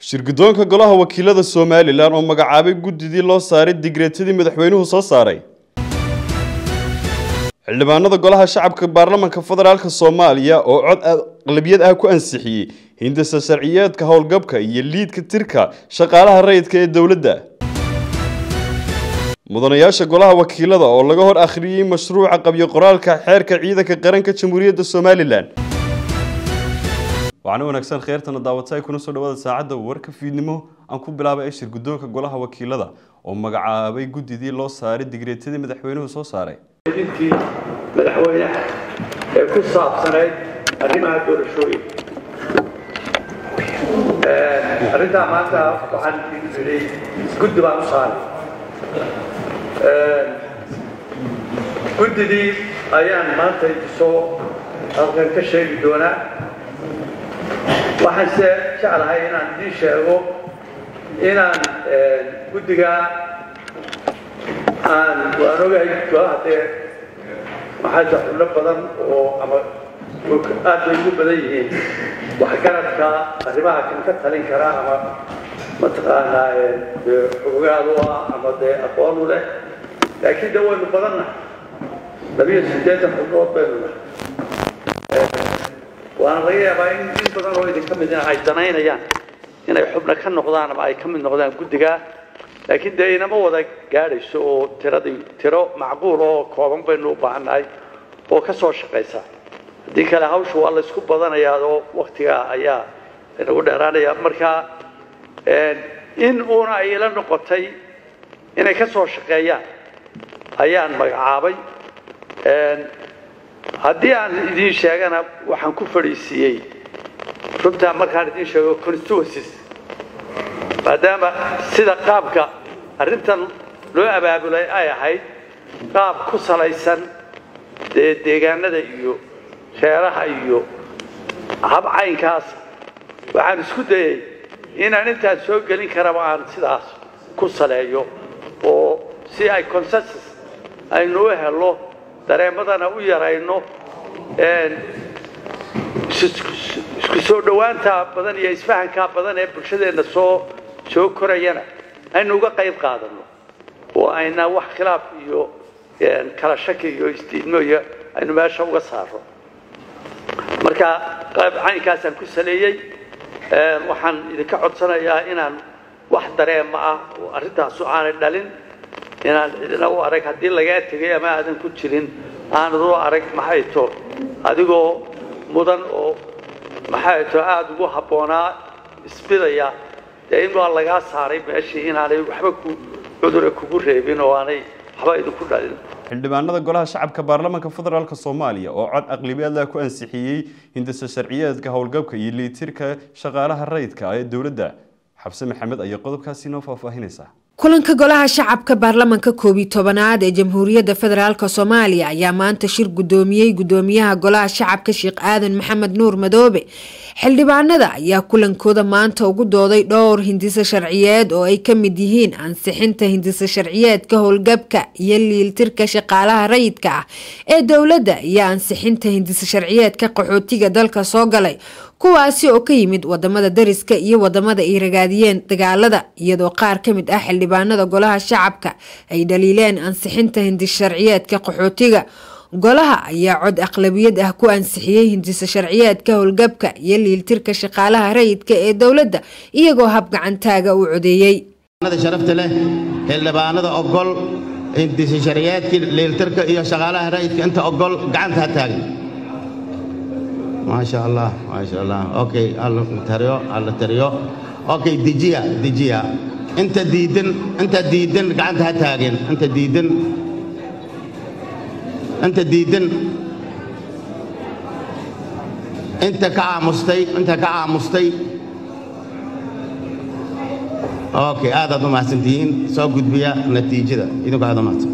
shirguddoonka golaha wakiilada somalilan oo magacaabay guddidii loo saaray digreetadii madaxweynuhu soo saaray xildhibaanada golaha shacabka baarlamanka federaalk soomaaliya oo cod aqlabiyad ah ku ansixiyey hindisa sharciyeedka howlgabka iyo liidka tirka shaqaalaha rayidka ee dowladda mudanayaasha golaha wakiilada oo laga hor akhriyey mashruuca qabyo qoraalka xeerka ciidanka qaranka jamhuuriyadda somalilan waxaana wanaagsan kheyrtana daawata ay kuna soo dhawaada saacadda warka fiidnimo aan ku bilaabay shir guddoonka golaha wakiilada oo magacaabay guddidii loo saaray digreetadii madaxweynuhu soo saaray dinkii madaxweynaha ee ku saabsanayd arrimaha doorashooyinka arrintaa maanta waxaan idhi guddi baan u saaray guddidii ayaan maanta idisoo halkan ka sheegi doonaa waxaanse jeclahay inaan idiin sheego inaan guddigaa aan waan ogahay golaha dee maxaa xubno badan oo ama aad bay ugu badan yihiin waxgaradka arrimaha kan ka talin kara ama mataqaanaa xogaal u ah ama dee aqoon u leh laakiin de waynu badannahay labiyo siddeetan xubnood baynu nahay waana laga yaabaa in in badan oo idinka midna ay danaynayaan inay xubno ka noqdaan ama ay ka mid noqdaan guddigaa laakiin dee inama wada gaadhayso oo tiradii tiro macquul oo kooban baynu u baahannahay oo ka soo shaqaysa haddii kale hawsha waa laysku badanayaa oo waktigaa ayaa inagu dheeraanaya marka in uuna ay ila noqotay inay ka soo shaqeeyaan ayaan magacaabay haddii aan idiin sheegana waxaan ku fadhiisiiyey runtaa markaan idiin sheego constituencies maadaama sida qaabka arrintan loo abaabulay ay ahayd qaab ku salaysan dee deegaanada iyo reeraha iyo habcaynkaas waxaan isku dayay inaan intaan soo gelin karaba aan sidaas ku saleeyo oo si ay consensus aynu u helo dareemadana u yarayno isku soo dhowaanta badan iyo isfahankaa badan ee bulshadeenna soo soo korayana aynu uga qayb qaadano oo ayna wax khilaaf iyo kala shaki iyo isdiidmo iyo aynu meesha uga saaro marka qayb caynkaasaan ku saleeyey waxaan idinka codsanayaa inaan wax dareema ah oo arrintaasu aanay dhalin inaan cidina u arag haddii lagaa tegay ama aadan ku jirin aanad u arag maxay to adigoo mudan oo maxay to aada ugu habboonaa isbidaya dee in waa lagaa saaray meeshii inaanay waxba ku cudura kugu reebin oo aanay waxba idinku dhalin xildhibaanada golaha shacabka baarlamanka federaalk soomaaliya oo cod aqlabiyadla ku ansixiyey hindisa sharciyeedka howlgabka iyo liitirka shaqaalaha rayidka ee dowladda xabse maxamed ayaa qodobkaasi noo faahfaahinaysa kulanka golaha shacabka baarlamanka koob iyo tobanaad ee jamhuuriyadda federaalk soomaaliya ayaa maanta shir guddoomiyey guddoomiyaha golaha shacabka sheekh aadan maxamed nuur madoobe xildhibaanada ayaa kulankooda maanta ugu dooday dhowr hindise sharciyeed oo ay ka mid yihiin ansixinta hindise sharciyeedka howlgabka iyo liiltirka shaqaalaha rayidka ah ee dowladda iyo ansixinta hindise sharciyeedka qaxootiga dalka soo galay kuwaasi oo ka yimid wadamada dariska iyo wadamada ay ragaadiyeen dagaalada iyadoo qaar ka mid ah xildhibaanada golaha shacabka ay dhaliileen ansixinta hindis sharciyeedka qaxootiga golaha ayaa cod aqlabiyad ah ku ansixiyey hindisa sharciyeedka howlgabka iyo liiltirka shaqaalaha rayidka ee dowladda iyagoo hab gacantaaga u codeeyey sharafta leh xildhibaanada ogol hindisa sharciyeedkii liiltirka iyo shaqaalaha rayidka inta ogol gacanta ha taagan maasha allah maasha allah okay alla tariyo alla tariyo okay dejiya dejiya inta diidan inta diidan gacanta ha taagen inta diidan inta diidan inta ka aamustay inta ka aamustay okay aadaad u mahadsantihiin soo gudbiya natiijada idinku aad u mahadsan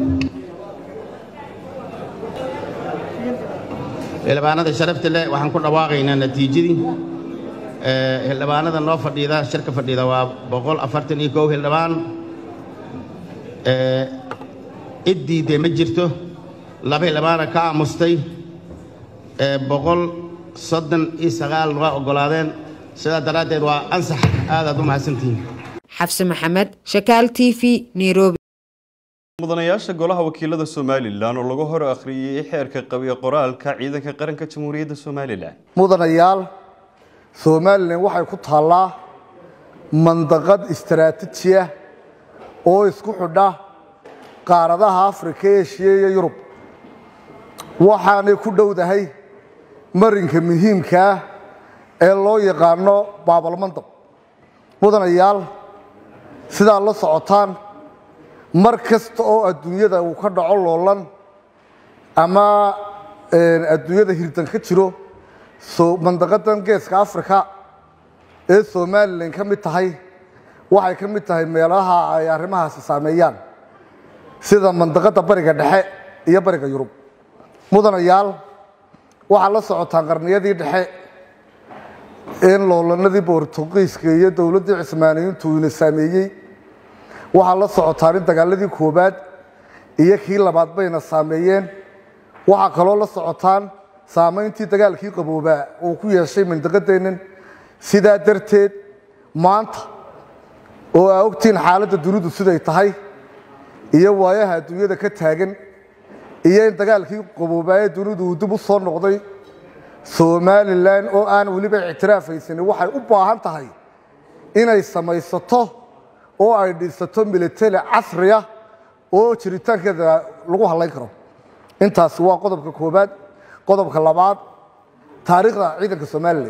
xildhibaanada sharafta leh waxaan ku dhawaaqaynaa natiijadii xildhibaanada noo fadhiida shirka fadhiida waa boqol afartan iyo kow xildhibaan cid diidee ma jirto laba xildhibaana ka aamustay boqol soddon iyo sagaal waa oggolaadeen sidaa daraaddeed waa ansax aadaad u mahadsantihiin xabse maxamed shakaal t v nairobi mudanayaasha golaha wakiilada somalilan oo lagu hor akhriyey xeerka qabiyo qoraalka ciidanka qaranka jamhuuriyadda somalilan mudanayaal somalilan waxay ku taallaa mandaqad istaraatiiji ah oo isku xidha qaaradaha afrika eshiya iyo yurub waxaanay ku dhowdahay marinka muhiimka ah ee loo yaqaano baabalmandab mudanayaal sidaa la socotaan mar kasta oo adduunyada uu ka dhaco loolan ama adduunyada hirdan ka jiro mandaqadan geeska afrika ee somalilan ka mid tahay waxay ka mid tahay meelaha ay arrimahaasi saameeyaan sida mandaqadda bariga dhexe iyo bariga yurub mudanayaal waxaa la socotaan qarniyadii dhexe in loolanadii bortugiiska iyo dowladdii cismaaniyiintu ina saameeyey waxaa la socotaan in dagaaladii koobaad iyo kii labaad bayna saameeyeen waxaa kaloo la socotaan saamayntii dagaalkii qaboobaa uu ku yeeshay mandaqadeennan sidaa darteed maanta oo aa ogtihiin xaaladda dunidu siday tahay iyo waayaha adduunyada ka taagan iyo in dagaalkii qaboobaa ee dunidu uu dib u soo noqday somalilan oo aan weliba ictiraafaysanin waxay u baahan tahay inay samaysato oo ay dhisato militari casriya oo jiritaankeeda lagu hadlayn karo intaasi waa qodobka koobaad qodobka labaad taariikhda ciidanka somalilan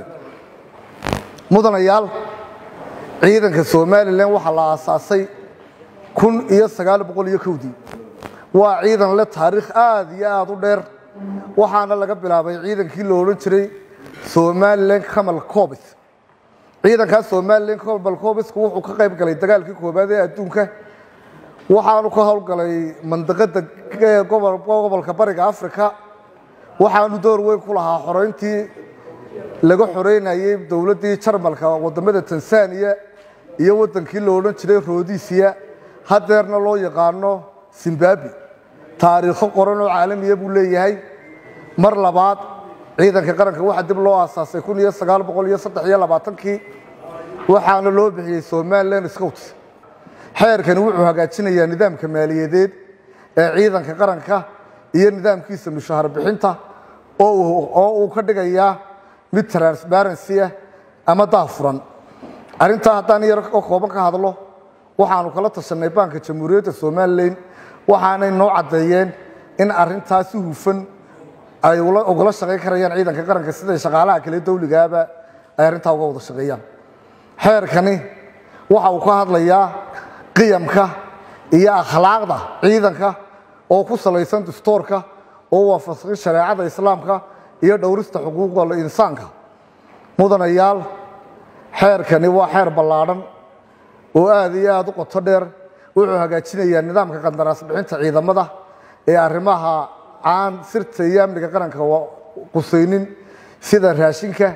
mudanayaal ciidanka somalilan waxaa la aasaasay kun iyo sagaal boqol iyo kowdii waa ciidan leh taariikh aada iyo aada u dheer waxaana laga bilaabay ciidankii lo odhan jiray somalilan camal cobis ciidankaas somalilan camal cobiska wuxuu ka qayb galay dagaalkii koobaad ee adduunka waxaanu ka howlgalay mandaqada gobolka bariga africa waxaanu door weyn ku lahaa xoreyntii laga xoreynayey dowladdii jarmalka wadamada tanzania iyo wadankii lo odhan jiray rodisia hadeerna loo yaqaano zimbabwe taariikho qoran oo caalamiya buu leeyahay mar labaad ciidanka qaranka waxaa dib loo aasaasay kun iyo sagaal boqol iyo saddex iyo labaatankii waxaana loo bixiyey somalilan scouts xeerkani wuxuu hagaajinayaa nidaamka maaliyadeed ee ciidanka qaranka iyo nidaamkiisa mushaahar bixinta oo uu ka dhigayaa mid transparency ah ama daafuran arrintaa haddaan yar oo kooban ka hadlo waxaanu kala tashanay baanka jamhuuriyadda somalilan waxaanay noo caddeeyeen in arrintaa si hufan ay ugala shaqayn karayaan ciidanka qaranka siday shaqaalaha kale dawligaaba ay arrintaa uga wada shaqeeyaan xeerkani waxa uu ka hadlayaa qiyamka iyo akhlaaqda ciidanka oo ku salaysan dastuurka oo waafaqsan shareecada islaamka iyo dhowrista xuquuqda insaanka mudanayaal xeerkani waa xeer ballaadhan oo aada iyo aada u qoto dheer wuxuu hagaajinayaa nidaamka qandaraas bixinta ciidamada ee arrimaha aan sirta iyo amniga qaranka qusaynin sida raashinka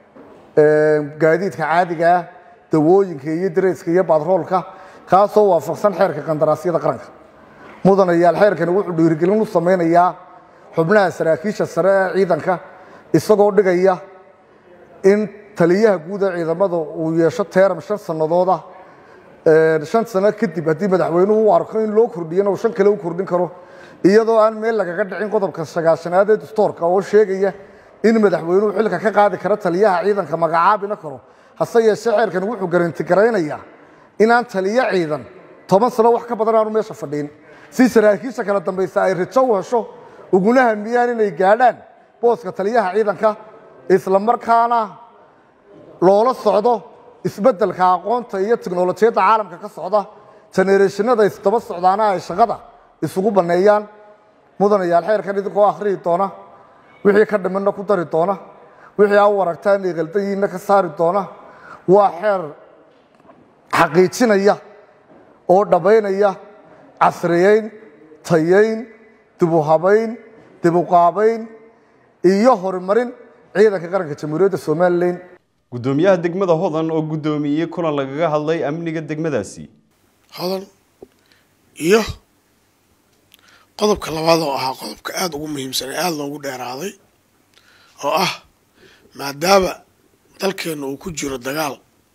gaadiidka caadiga ah dawooyinka iyo dareyska iyo batroolka kaasoo waafaqsan xeerka qandaraasyada qaranka mudanayaal xeerkani wuxuu dhiirigelin u samaynayaa xubnaha saraakiisha sare ee ciidanka isagoo dhigaya in taliyaha guud ee ciidamada uu yeesho teeram shan sannadooda shan sano kadib haddii madaxweynuhu u arko in loo kordhiyana uu shan kale u kordhin karo iyadoo aan meel lagaga dhicin qodobka sagaashanaad ee dastuurka oo sheegaya in madaxweynuhu xilka ka qaadi karo taliyaha ciidanka magacaabina karo hase yeeshee xeerkan wuxuu garanti garaynayaa inaan taliyo ciidan toban sano wax ka badan aanu meesha fadhiin si saraakiisha kala dambaysa ay rajo u hesho uguna hamiyaan inay gaadhaan booska taliyaha ciidanka isla markaana loola socdo isbeddelka aqoonta iyo tiknolojiyadda caalamka ka socda genereeshinada isdaba socdaana ay shaqada isugu banneeyaan mudanayaal xeerkan idinkoo akhriyi doona wixii ka dhimanna ku dari doona wixii aa u aragtaan inay qaldayiinna ka saari doona waa xeer xaqiijinaya oo dhammaynaya casriyeyn tayayn dibuhabayn dibuqaabayn iyo horumarin ciidanka qaranka jamhuuriyadda somalilan gudoomiyaha degmada hodan oo gudoomiyey kulan lagaga hadlay amniga degmadaasi hodan iyo qodobka labaad oo ahaa qodobka aada ugu muhiimsan ee aada loogu dheeraaday oo ah maadaama dalkeenna uu ku jiro dagaal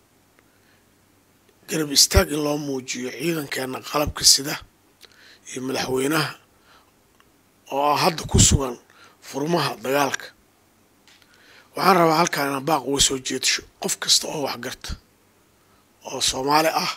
garab istaag in loo muujiyo ciidankeenna qalabka sida iyo madaxweynaha oo ah hadda ku sugan furmaha dagaalka waxaan rabaa halkaan inaan baaq uga soo jeedsho qof kasta oo waxgarta oo soomaali ah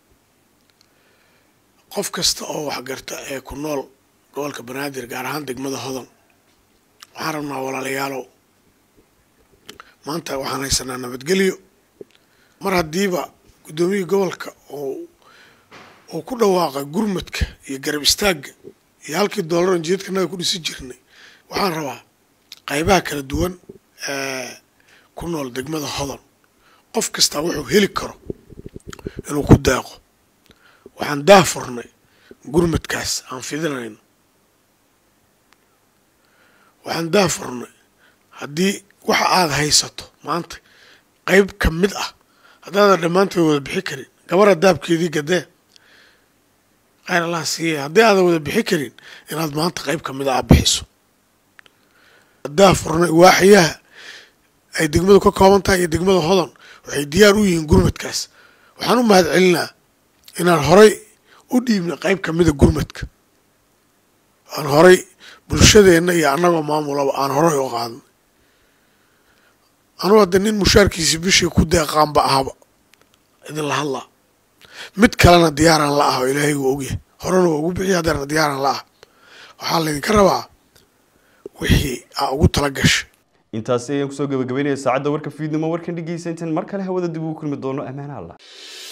qof kasta oo waxgarta ee ku nool gobolka banaadir gaar ahaan degmada hodan waxaan rabnaa walaalayaalow maanta waxaan haysanaa nabadgelyo mar haddiiba guddoomiyii gobolka oo uu ku dhawaaqay gurmadka iyo garab istaagga iyo halkii dollaran jeedkanaga ku dhisi jirnay waxaan rabaa qaybaha kala duwan ee ku nool degmada hodan qof kastaa wuxuu heli karo inuu ku deeqo waxaan daafurnay gurmadkaas aan fidinayno waxaan daafurnay haddii waxa aada haysato maanta qeyb ka mid ah haddaadan dhammaantood wada bixi karin gabara daabkeedii gadee khayr allah siiya haddii aadan wada bixi karin inaad maanta qeyb ka mid a aad bixiso daafurnay waaxyaha ay degmadu ka kooban tahay iyo degmada hodan waxay diyaar u yihiin gurmadkaas waxaan u mahad celinaa inaan horay u dhiibnay qeyb ka mida gurmadka aan horay bulshadeenna iyo annagoo maamulaba aan horay u qaadnay anugu hadda nin mushaarkiisi bishii ku deeqaanba ahaba idinla hadlaa mid kalena diyaaraan la ah oo ilaahay wuu ogyahay horena waa ugu bixiya haddeerna diyaaraan la ah waxaa laydinka rabaa wixii aa ugu tala gashay intaasi ayaan kusoo gabagabeynaya saacadda warka fiidnimo warkan dhegeysa intaan mar kale hawada dib ugu kulmi doono ammaana allah